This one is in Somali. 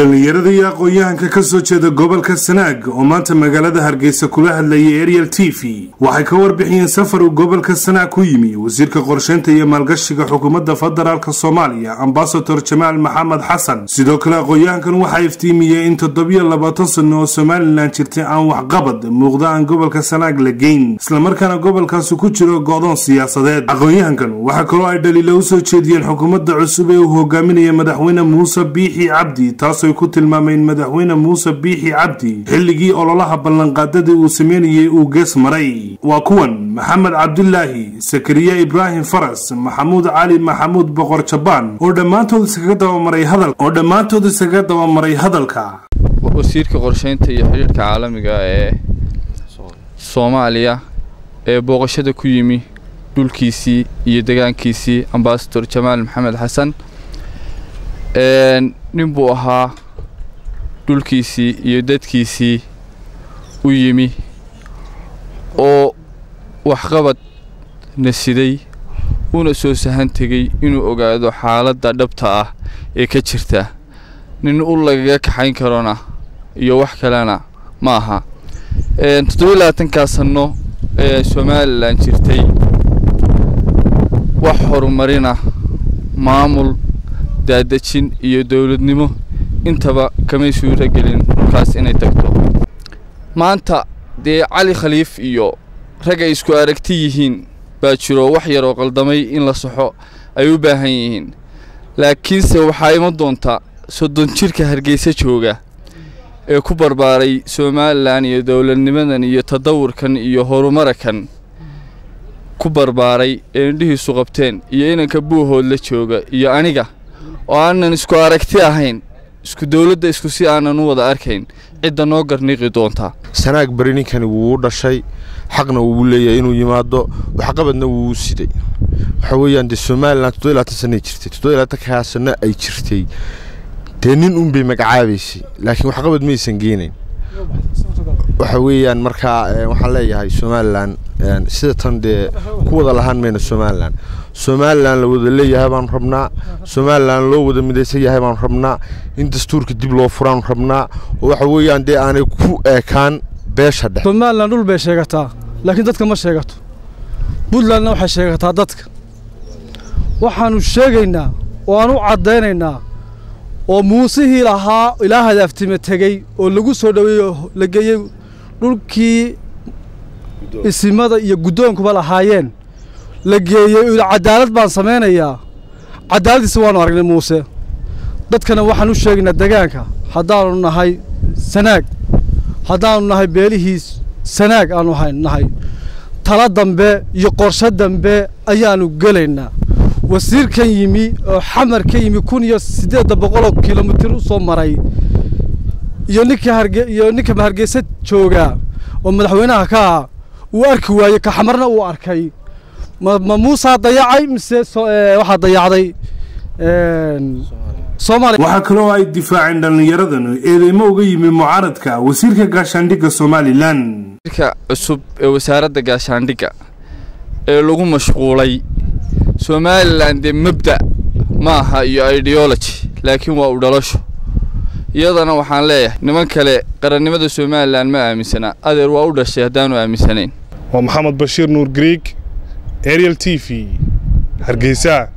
dhallinyarada iyo aqoon-yahanka ka soo jeeda gobolka sanaag oo maanta magaalada hargeysa kula hadlayay ariel t v waxay ka warbixiyeen safar uu gobolka sanaag ku yimi wasiirka qorsheynta iyo maalgashiga xukuumadda federaalk soomaaliya ambasador jamaal maxamed xasan sidoo kale aqoon-yahankan waxaa iftiimiyey in toddobiyo labaatan sano oo somalilan jirtay aan waxqabad muuqda aan gobolka sanaag la geyn islamarkaana gobolkaasi ku jiro go-doon siyaasadeed aqoon-yahankan waxaa kaloo ay dhaliila u soo jeediyeen xukuumadda cusub ee uu hogaaminaya madaxweyne muuse biixi cabdi taasooy ku tilmaameen madaxweyne muuse biixi cabdi xilligii ololaha ballanqaadadii uu sameynayay uu gees maray waa kuwan maxamed cabdulaahi sakariya ibraahim faras maxamuud cali maxamuud boqor jabaan oo dhammaantood iskaga dabamaray hadal oo dhammaantood iskaga dabamaray hadalka wasiirka qorsheynta iyo xidhiirhka caalamiga ee soomaaliya ee booqashada ku yimi dhulkiisii iyo degaankiisii ambasador jamaal maxamed xasan nin buu ahaa dhulkiisii iyo dadkiisii u yimi oo waxqabad na siday una soo sahan tegey inuu ogaado xaaladda dhabta ah ee ka jirta nin u lagaga kaxayn karona iyo wax kalena ma aha toddobiyi labaatankaa sanno ee somalilan jirtay wax horumarina maamul daadejin iyo dowladnimo intaba kamay suuro gelin dhulkaas inay tagto maanta dee cali khaliif iyo rag ay isku aragti yihiin baa jiro wax yar oo qaldamay in la saxo ay u baahan yihiin laakiinse waxaa iman doonta soddon jirka hargeysa jooga ee ku barbaaray somalilan iyo dowladnimadan iyo tadawurkan iyo horumarakan ku barbaaray ee indhihiisu qabteen iyo inanka buuhood la jooga iyo aniga oo aanan isku aragti ahayn isku dowladda isku si aanan u wada arkayn cidda noo garniiqi doontaa sanaag bari ninkani wuu u dhashay xaqna wuu leeyahay inuu yimaado waxqabadna wuu u siday waxa weeyaan dee somalilan toddobiy labaatan sanay jirtay toddobiy labaatankaa sanno ay jirtay dee nin unbay magacaabaysay laakiin waxqabad maysan geenayn waxa weeyaan markaa waxaan leeyahay somalilan sida tan dee ku wada lahaan mayna somalilan somalilan la wada leeyahay baanu rabnaa somalilan loo wada midaysan yahay baanu rabnaa in dastuurka dib loo furaanu rabnaa oo waxa weeyaan dee aanay ku eekaan beesha dhex somalilan dhul bay sheegataa laakiin dadka ma sheegato puntlandna waxay sheegataa dadka waxaannu sheegaynaa oo aan u caddaynaynaa oo muusihii lahaa ilaa hadaaftime tegey oo lagu soo dhoweeyey oo la geeyey dhulkii isimada iyo guddoonkuba lahaayeen la geeyey cadaalad baan samaynayaa cadaaladdiisa waannu aragnay muuse dadkana waxaan u sheegaynaa degaanka haddaannu nahay sanaag haddaannu nahay beelihii sanaag aannu nahay tala dambe iyo qorshe dambe ayaannu gelaynaa wasiirkan yimi oo xamar ka yimi kun iyo siddeedda boqoloo kilomitir u soo maray iyo ninka harge iyo ninka hargeysa joogaa oo madaxweynaha ka ah uu arki waayey ka xamarna uu arkay ma ma muusaa dayacay mise waxaa dayacday soomaaliya waxaa kaloo ay difaaceen dhallinyaradan eedeymo uga yimi mucaaradka wasiirka gaashaandhigga somalilan wasiirka cusub ee wasaaradda gaashaandhigga ee lagu mashquulay somalilan dee mabda ma aha iyo ideology laakiin waa u dhalasho iyadana waxaan leeyahay niman kale qarannimada somalilan ma aaminsana adeer waa u dhashay haddaanu aaminsanayn waa maxamed bashiir nuur griig ariel t v hargeysa